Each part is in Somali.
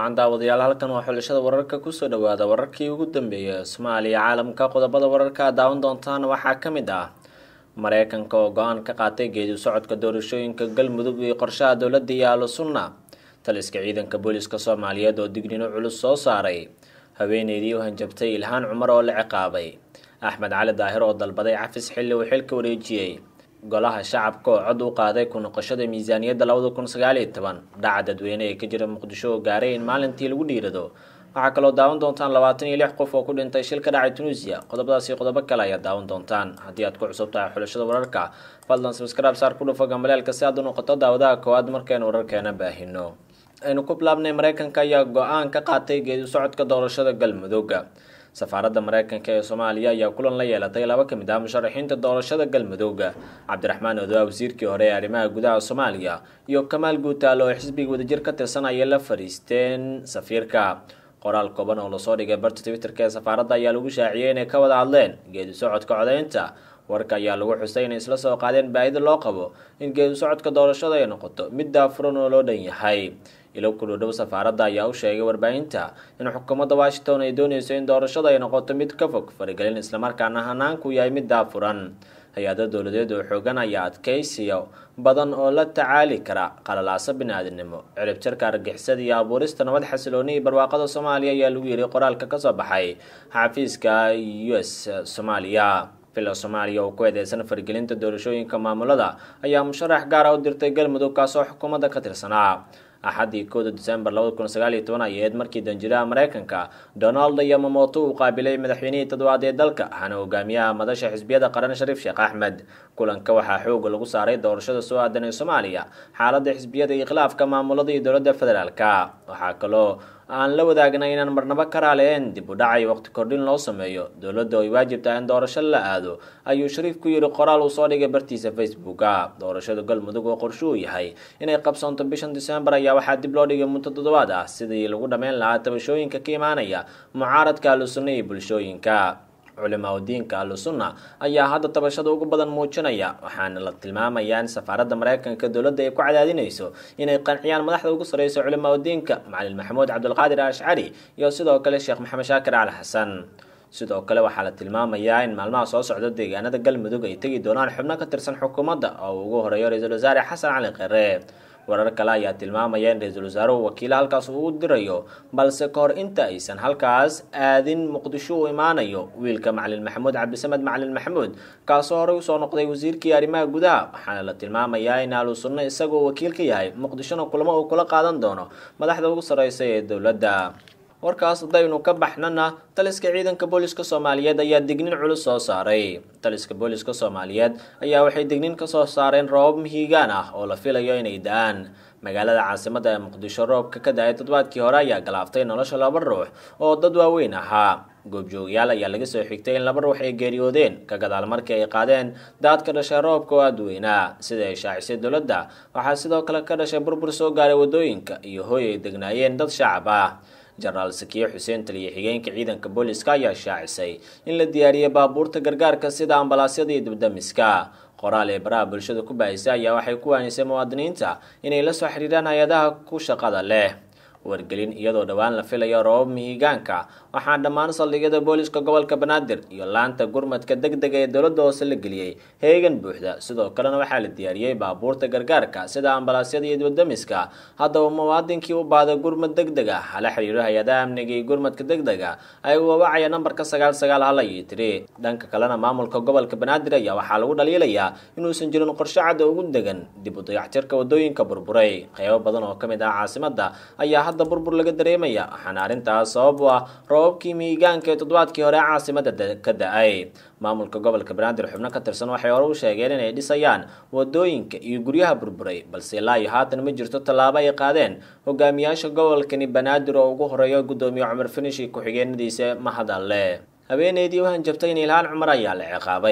wacan daawadayaal halkan waa xulashada wararka kusoo dhawaada wararkii ugu dambeeyay ee soomaaliya caalamka qodobada wararka aad daawan doontaan waxaa ka mid ah mareykanka oo go-aan ka qaatay geedi socodka doorashooyinka galmudug iyo qorshaha dowladda iyo ahlu sunna taliska ciidanka booliska soomaaliyeed oo dignino culus soo saaray haweeneydii u hanjabtay ilhaan cumar oo la ciqaabay axmed cali daahir oo dalbaday cafis xilli uu xilka wareejiyey golaha shacabka oo cod u qaaday ku noqoshada miisaaniyadda labada kun sagaal iyo toban dhaca dadweyne ee ka jira muqdisho oo gaaray in maalintii lagu dhiirado waxaa kaloo daawan doontaan labaatan iyo lix qof oo ku dhintay shil ka dhacay tunisiya qodobadaas iyo qodobo kale ayaad daawan doontaan haddii aad ku cusub tahay xulashada wararka fadlan sabskraib saar ku dhufa gambaleelka si aad u noqoto daawadaha koowaad markaynu wararkeena baahino aynu ku bilaabnay mareykanka ayaa go-aan ka qaatay geedi socodka doorashada galmudug safaaradda mareykanka ee soomaaliya ayaa kulan la yeelatay laba ka mid ah musharaxiinta doorashada galmudug cabdiraxmaan odoa wasiirkii hore ee arrimaha gudaha soomaaliya iyo kamaal guutaal oo xisbiga wadajir ka tirsan ayay la fadhiisteen safiirka qoraal kooban oo lasoo dhigay barta twitterka ee safaaradda ayaa lagu shaaciyey inay ka wada hadleen geedi socodka codeynta warka ayaa lagu xusay inay isla soo qaadeen baahida loo qabo in geedi socodka doorashada ay noqoto mid daafuran oo loo dhan yahay ilo kudhodhow safaaradda ayaa u sheegay warbaahinta in xukuumadda washington ay dooneyso in doorashada ay noqoto mid ka fog faragelin islamarkaana hanaanku yahay mid daafuran hay-ada dowladeed oo xoogan ayaa adkeysiyo badan oo la tacaali kara qalalaaso bini-aadinimo ciribjarka argixisada iyo abuurista nabad xasilooni iyo barwaaqada soomaaliya ayaa lagu yiri qoraalka kasoo baxay xafiiska u s soomaaliya villa soomaaliya oo ku eedeysan faragelinta doorashooyinka maamulada ayaa musharax gaara u dirtay galmudug kaasoo xukuumadda ka tirsanaa axaddii kooda december labada kun sagaal iyo toban ay ahayd markii danjiraha mareykanka donald yamamoto uu qaabilay madaxweynihii toddobaad ee dalka waxaana hogaamiyaha madasha xisbiyada qaran shariif sheekh axmed kulanka waxaa xooga lagu saaray doorashada soo aadan ee soomaaliya xaaladda xisbiyada iyo khilaafka maamulada iyo dowladda federaalka waxaa kaloo aan la wadaagna inaan marnabo ka raaleen dib u dhacay waqti kordhin loo sameeyo dowladda ay waajib tahay in doorasho la aado ayuu shariif ku yidhi qoraal uu soo dhigay bartiisa facebooka doorashada galmudug oo qorsho uu yahay inay qabsoonto bishan december ayaa waxaa dib loo dhigay muddo toddobaad ah sidii lagu dhammayn lahaa tabashooyinka ka imaanaya mucaaradka ahlusunna iyo bulshooyinka culimaa udiinka ahlu sunna ayaa hadda tabashada ugu badan muujinaya waxaana la tilmaamayaa in safaaradda mareykanka dowladda ay ku cadaadinayso inay qanciyaan madaxda ugu sarreysa culimaa udiinka macalin maxamuud cabdulqaadir ashcari iyo sidoo kale sheekh maxamed shaakir cali xasan sidoo kale waxaa la tilmaamayaa in maalmaha soo socda deegaanada galmudug ay tegi doonaan xubno ka tirsan xukuumadda oo ugu horeeyo ra-iisul wasaare xasan cali khare warar kale ayaa tilmaamaya in ra-iisul wasaaruhu wakiila halkaas uu u dirayo balse kahor inta aysan halkaas aadin muqdisho uu imaanayo wiilka macalin maxamuud cabdisamed macalin maxamuud kaasoo horey usoo noqday wasiirkii arrimaha gudaha waxaana la tilmaamayaa in ahlu sunno isagoo wakiil ka yahay muqdishona kulamo uu kula qaadan doono madaxda ugu sarreysa ee dowladda warkaas haddaynu ka baxnana taliska ciidanka booliska soomaaliyeed ayaa dignin culus soo saaray taliska booliska soomaaliyeed ayaa waxay dignin kasoo saareen roobab mihigaan ah oo la filayo inay da-aan magaalada caasimada ee muqdisho roobka ka da-ay toddobaadkii hore ayaa galaaftay nolosha laba ruux oo dad waaweyn ahaa goobjoogayaal ayaa laga soo xigtay in laba ruux ay geeriyoodeen ka gadaal markii ay qaadeen daad ka dhashay roobka oo aada weynaa sida ay shaacisay dowladda waxaa sidoo kale ka dhashay burbur soo gaaray wadooyinka iyo hooy ay degnaayeen dad shacab ah jenaraal sakiye xuseen taliya xigeenka ciidanka booliska ayaa shaacisay in la diyaariyey baabuurta gargaarka sida ambalaasyada iyo dibdamiska qoraal ee baraha bulshada ku baahisay ayaa waxay ku waanisay muwaadiniinta inay la soo xiriiraan hay-adaha ku shaqada leh wargelin iyadoo dhowaan la filayo roobab mihigaanka waxaa dhammaan saldhigyada booliska gobolka banaadir iyo laanta gurmadka deg dega ee dowladda hoose la geliyey heegan buuxda sidoo kalena waxaa la diyaariyey baabuurta gargaarka sida ambalaasyada iyo dibadamiska haddaba muwaadinkii u baada gurmad deg deg ah hala xiriiro hay-adaha amniga iyo gurmadka deg dega ayagoo wawacaya nambarka sagaal sagaal hal iyo tiri dhanka kalena maamulka gobolka banaadir ayaa waxaa lagu dhaliilayaa inuusan jirin qorshe cadda ugu degan dib u dayactirka wadooyinka burburay qeybo badan oo ka mid ah caasimadda ayaa hadda burbur laga dareemaya waxaana arrintaas sabab u ah roobabkii mihigaanka ee toddobaadkii hore caasimada ka da-ay maamulka gobolka banaadir xubno ka tirsan waxay hore u sheegeen inay dhisayaan wadooyinka iyo guryaha burburay balse ilaa iyo haatan ma jirto tallaabo ay qaadeen hogaamiyaasha gobolkani banaadir oo ugu horeeya guddoomiye cumar finishi ku-xigeenadiisa mahadalle haweeneydii u hanjabtay in ilhaan cumar ayaa la ciqaabay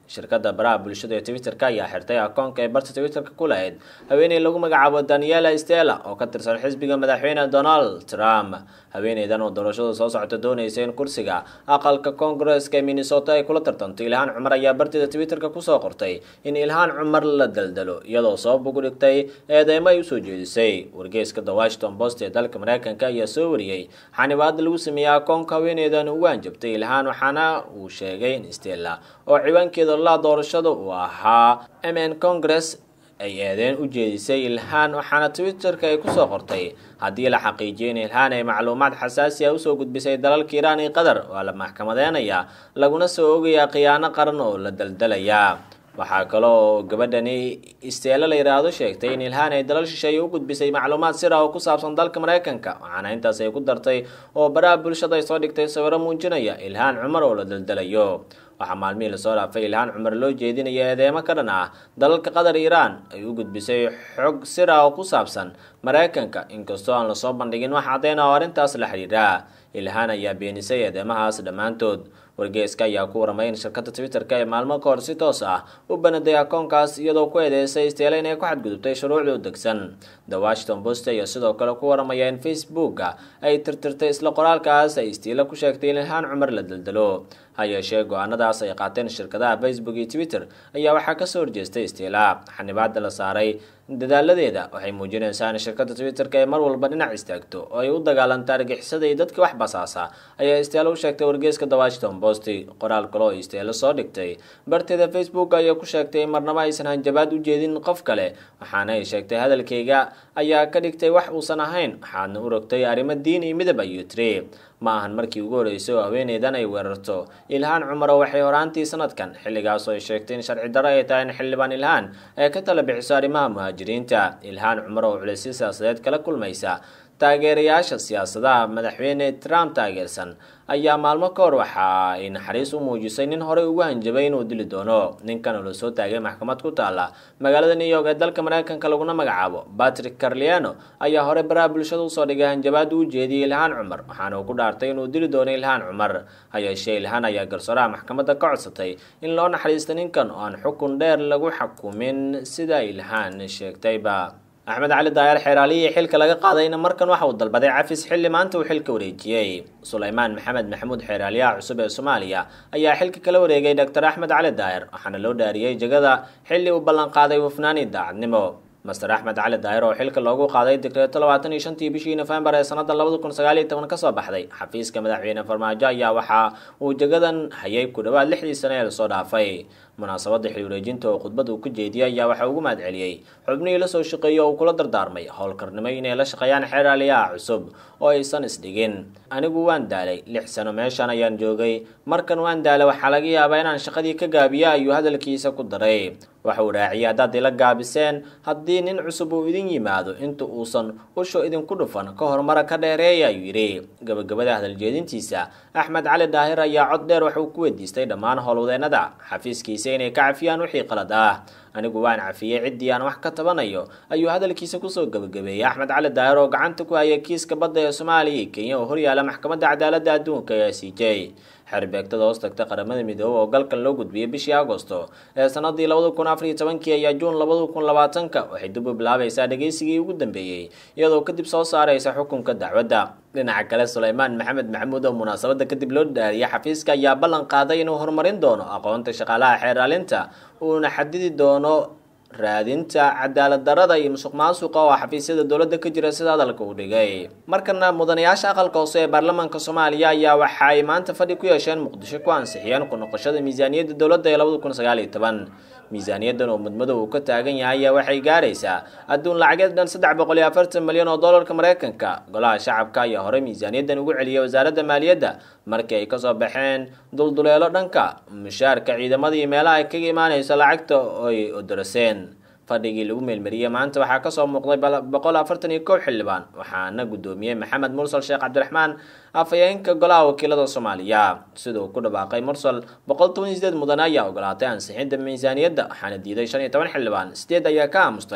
shirkadda baraha bulshada ee twitterka ayaa xirtay akoonka ee barta twitterka ku lahayd haweeney lagu magacaabo daniela stella oo ka tirsan xisbiga madaxweyne donald trump haweeneydan oo doorashada soo socota doonaysa in kursiga aqalka koongareska ee minnesota ay kula tartanto ilhaan cumar ayaa barteeda twitterka kusoo qortay in ilhaan cumar la daldalo iyadoo sabab ugu dhigtay eedeymo ay usoo jeedisay wargeyska the washington post ee dalka mareykanka ayaa soo wariyey xanibaada lagu sameeyey akoonka haweeneydan ugu hanjabtay ilhaan waxaana uu sheegay in stella oo ciwaankeeda la doorashada uu ahaa mn congress ay eedeen u jeedisay ilhaan waxaana twitterka ay kusoo qortay haddii la xaqiijiyo in ilhaan ay macluumaad xasaasi ah usoo gudbisay dalalka iiraan iyo qatar waa la maxkamadeynayaa laguna soo ogayaa khiyaano qaran oo la daldalayaa waxaa kale oo gabadhani isteelo la yidhaahdo sheegtay in ilhaan ay dalal shisheeye u gudbisay macluumaad sir ah oo ku saabsan dalka mareykanka waxaana intaas ay ku dartay oo baraha bulshada ay soo dhigtay sawiro muujinaya ilhaan cumar oo la daldalayo waxaa maalmihii lasoo dhaafay ilhaan cumar loo jeedinaya eedeemo ka dhan ah dalalka qatar iiraan ay u gudbisay xog sir ah oo ku saabsan mareykanka inkastoo aan lasoo bandhigin wax caddeyn ah oo arrintaas la xidhiidha ilhaan ayaa beenisay eedeemahaas dhammaantood wargeyska ayaa ku waramay in shirkadda twitterka ee maalmo ka hor si toos ah u banaday akoonkaas iyadoo ku eedeysay isteela inay ku xadgudubtay shuruucda u degsan the washington post ayaa sidoo kale ku waramaya in facebooka ay tirtirtay isla qoraalkaas ay istiila ku sheegtay in ilhaan cumar la daldalo ha yeeshee go-aanadaas ay qaateen shirkadaha facebook iyo twitter ayaa waxaa kasoo horjeestay istiila xanibaada la saaray dadaaladeeda waxay muujinaysaa in shirkadda twitterka ee mar walba dhinac istaagto oo ay u dagaalanto argixisada iyo dadka wax basaasa ayaa isteelo u sheegtay wargeyska the washington post qoraal kale oo isteelo soo dhigtay barteeda facebook ayaa ku sheegtay in marnabo aysan hanjabaad u jeedin qof kale waxaana ay sheegtay hadalkayga ayaa ka dhigtay wax uusan ahayn waxaadna u rogtay arrimo diin iyo midab ayuu tiri ma ahan markii ugu horreysay oo haweeneydan ay weerarto ilhaan cumar oo waxay horaantii sanadkan xilligaas oo ay sheegtay in sharci darro ay tahay in xildhibaan ilhaan ay ka tala bixiso arrimaha muhaajiriinta ilhaan cumar oo culeysyo siyaasadeed kala kulmaysa taageerayaasha siyaasadaha madaxweyne trump taageersan ayaa maalmo ka hor waxa ay naxariis u muujisay nin horey ugu hanjabay inuu dili doono ninkan oo lasoo taagay maxkamad ku taala magaalada new york ee dalka mareykanka laguna magacaabo patrick carliano ayaa horey baraha bulshada usoo dhigay hanjabaad u jeediyey ilhaan cumar waxaana uu ku dhaartay inuu dili doono ilhaan cumar ha yeeshee ilhaan ayaa garsooraha maxkamadda ka codsatay in loo naxariisto ninkan oo aan xukun dheer lagu xukumin sida ilhaan sheegtayba axmed cali daayar xeeraaliyii xilka laga qaadayna markan waxa uu dalbaday cafis xilli maanta uu xilka wareejiyey sulaymaan maxamed maxamuud xeeraaliyaha cusub ee soomaaliya ayaa xilka kala wareegay doctor axmed cali daayar waxaana loo dhaariyey jegada xilli uu ballanqaaday hufnaan iyo daacadnimo master axmed cali daayar oo xilka loogu qaaday digreeto labaatan iyo shantii bishii nofembar ee sanada labada kun sagaal iyo toban kasoo baxday xafiiska madaxweyne farmaajo ayaa waxa uu jagadan hayay ku dhawaad lixdii sane ee lasoo dhaafay munaasabada xil wareejinta oo khudbad uu ku jeediyay ayaa waxaa ugu mahad celiyey xubnihii lasoo shaqeeyey oo uu kula dardaarmay howlkarnimo inay la shaqeeyaan xeeraaliyaha cusub oo aysan isdhigin anigu waan daalay lix sano meeshan ayaan joogay markan waan daalay waxaa laga yaabaa inaan shaqadii ka gaabiya ayuu hadalkiisa ku daray waxa uu raaciyay haddaad ila gaabiseen haddii nin cusub uu idin yimaado inta uusan usho idinku dhufan ka horumara ka dheereeya ayuu yidhi gabagabada hadaljeedintiisa axmed cali daahir ayaa cod dheer waxa uu ku weydiistay dhammaan howlwadeenada xafiiskiisa inay ka cafiyaan wixii qalad ah anigu waan cafiyey ciddii aan wax ka tabanayo ayuu hadalkiisa kusoo gabagabeeyey axmed cali daahir oo gacanta ku hayay kiiska badda ee soomaaliya iyo kenya oo horyaala maxkamadda cadaaladda adduunka ee c j xerbeegtada hoos tagta qaramada midoobey oo galkan loo gudbiyey bishii agosto ee sanadii labada kun afar iyo tobankii ayaa juun labada kun labaatanka waxay dib u bilaabaysaa dhegeysigii ugu dambeeyey iyadoo kadib soo saaraysa xukunka dacwadda dhinaca kale sulaymaan maxamed maxamuud oo munaasabada kadib loo dhaariyay xafiiska ayaa ballan qaaday inuu horumarin doono aqoonta shaqaalaha xeeraalinta uuna xadidi doono raadinta cadaalad darada iyo musuq maasuqa oo xafiisyada dowladda ka jira sida hadalka uu dhigay markana mudanayaasha aqalka hoose ee baarlamaanka soomaaliya ayaa waxa ay maanta fadhi ku yeesheen muqdisho ku ansixiyeen ku noqoshada miisaaniyadda dowladda ee labada kun sagaal iyo toban miisaaniyaddan oo mudmadow uu ka taagan yahay ayaa waxay gaaraysaa adduun lacageed dhan saddex boqol iyo afartan milyan oo dollarka mareykanka golaha shacabka ayaa horey miisaaniyaddan ugu celiyay wasaaradda maaliyadda markii ay kasoo baxeen dulduleelo dhanka mushaarka ciidamada iyo meelaha ay kaga imaanayso lacagta oy odoraseen fadhigii lagu meelmariyey maanta waxaa kasoo muuqday boqol afartan iyo kow xildhibaan waxaana guddoomiyey maxamed mursal sheekh cabdiraxmaan afhayeenka golaha wakiilada soomaaliya sida uu ku dhawaaqay mursal boqol toban iyo sideed mudane ayaa ogolaatay ansixinta miisaaniyadda waxaana diiday shan iyo toban xildhibaan sideed ayaa ka aamustay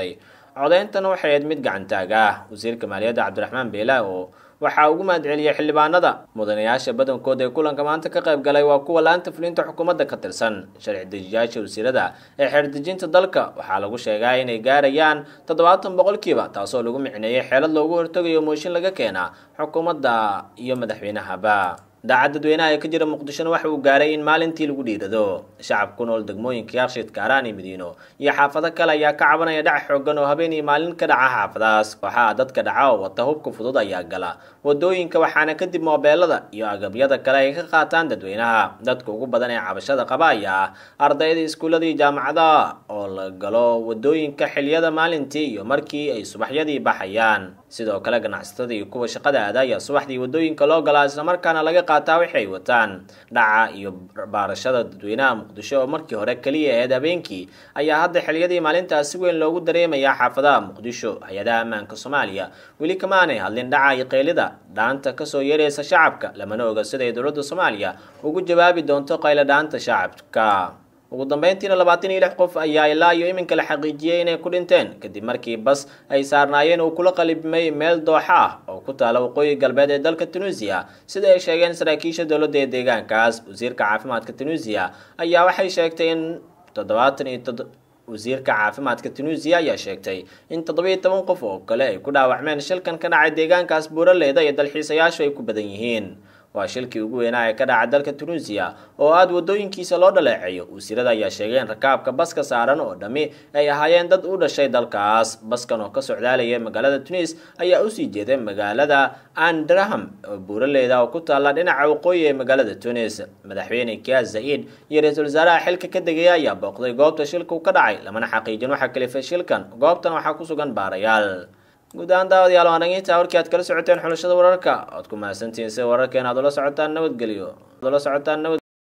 codeyntana waxay ahayd mid gacantaag ah wasiirka maaliyadda cabdiraxmaan beela oo waxaa ugu mahadceliyey xildhibaanada mudanayaasha badankood ee kulanka maanta ka qayb galay waa kuwa la-anta fulinta xukuumadda ka tirsan sharci dejiyaasha wasiirada ee xeerdejinta dalka waxaa lagu sheegaa inay gaarayaan toddobaatan boqolkiiba taasoo lagu micneeyey xeelad loogu hortegayo mooshin laga keena xukuumadda iyo madaxweynahaba daacad dadweynaha ee ka jira muqdishona waxa uu gaaray in maalintii lagu dhiirado shacab ku nool degmooyinka yakshiid kaaraan iyo madiino iyo xaafado kale ayaa ka cabanaya dhac xoogan oo habeen iyo maalin ka dhaca xaafadaas waxaa dadka dhaca oo wata hubka fudud ayaa gala wadooyinka waxaana kadib moobeelada iyo agabyada kale ay ka qaataan dadweynaha dadka ugu badan ee cabashada qaba ayaa ah ardayda iskuullada iyo jaamacadaha oo la galo wadooyinka xiliyada maalintii iyo markii ay subaxyadii baxayaan sidoo kale ganacsatada iyo kuwa shaqada aada ayaa subaxdii wadooyinka loo galaa islamarkaana laga qaataa wixi ay wataan dhaca iyo baarashada dadweynaha muqdisho oo markii hore keliya ahayd habeenkii ayaa hadda xiliyadii maalintaas si weyn loogu dareemayaa xaafadaha muqdisho hay-adaha ammaanka soomaaliya weli kama aanay hadlin dhaca iyo qaylida dhaanta kasoo yeeraysa shacabka lamana oga siday dowladda soomaaliya ugu jawaabi doonto qaylo dhaanta shacabka ugu dambeyntiina labaatan iyo lix qof ayaa ilaa iyo iminka la xaqiijiyey inay ku dhinteen kadib markii bas ay saarnaayeen uu kula qalibmay meel dooxa ah oo ku taala waqooyi galbeed ee dalka tunuusiya sida ay sheegeen saraakiisha dowladda ee deegaankaas wasiirka caafimaadka tunuusiya ayaa waxay sheegtay in toddobaatan iyo tod wasiirka caafimaadka tunuusiya ayaa sheegtay in toddobiyo toban qof oo kale ay ku dhaawacmeen shilkan ka dhacay deegaankaas buuraleyda iyo dalxiisayaashu ay ku badan yihiin waa shilkii ugu weynaa ee ka dhaca dalka tunuusiya oo aada wadooyinkiisa loo dhaleeceeyo wasiirada ayaa sheegeen rakaabka baska saaran oo dhammi ay ahaayeen dad u dhashay dalkaas baskan oo ka socdaalaya magaalada tunis ayaa usii jeeday magaalada andraham oo buuraleyda oo ku taalla dhinaca waqooyi ee magaalada tunis madaxweyne kias zaid iyo ra-iisul wasaaraha xilka ka degaya ayaa booqday goobta shilku ka dhacay lamana xaqiijin waxaa kalifay shilkan goobtan waxaa ku sugan baarayaal guud ahaan daawadayaal waan dhageyntaa warkii aad kala socoteen xulashada wararka oad ku mahadsantihiin sida wararkeena aad ula socotaan nabadgelyo ad ula socotaan nabad